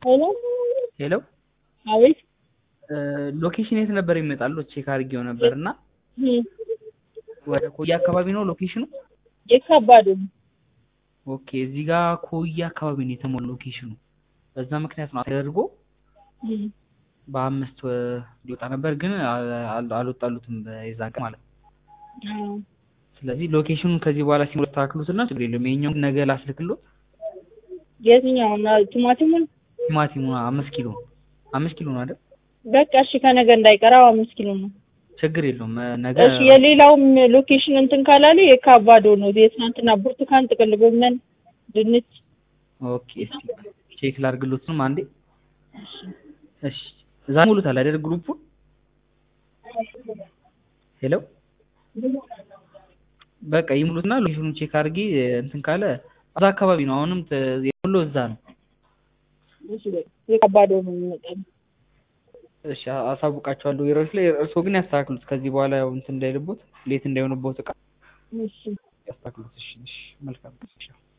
ሄሎ ሄሎ አቤት ሎኬሽን የት ነበር ይመጣሉ? ቼክ አድርጌው ነበር እና እም፣ ወደ ኮያ አካባቢ ነው ሎኬሽኑ። የከባዱ ነው። ኦኬ እዚህ ጋር ኮያ አካባቢ ነው የተሞላው ሎኬሽኑ። በዛ ምክንያት ነው ተደርጎ እም፣ በአምስት ወ- ሊወጣ ነበር ግን አል- አል- አልወጣሉትም የዛ ቀን ማለት ነው። አዎ። ስለዚህ ሎኬሽኑን ከዚህ በኋላ ሲሞላ ታክሉትና ችግር የለውም። የኛውን ነገ ላስልክሎት። የትኛው ነው? ቲማቲሙን ቲማቲሙ አምስት ኪሎ አምስት ኪሎ ነው አይደል? በቃ እሺ፣ ከነገ እንዳይቀራው አምስት ኪሎ ነው። ችግር የለውም ነገ እሺ፣ የሌላውም ሎኬሽን እንትን ካላለ የካባዶ ነው። የትናንትና ብርቱካን፣ ጥቅል ጎመን፣ ድንች ኦኬ እስኪ ቼክ ላድርግሎትም አንዴ። እሺ እዛ ሙሉታል አይደል ግሩፑን? ሄሎ በቃ ይሙሉትና ሎኬሽኑን ቼክ አድርጌ እንትን ካለ እዛ አካባቢ ነው። አሁንም ተ- የሞላው እዛ ነው። እሺ፣ በቃ የካባዶ ነው የሚመጣው። እሺ አ- አሳውቃቸዋለሁ። የሮች ላይ እርስዎ ግን ያስተካክሉት። ከዚህ በኋላ ያው እንትን እንዳይልቦት ሌት እንዳይሆንቦት እቃ እሺ ያስተካክሉት። እሺ እሺ መልካም እሺ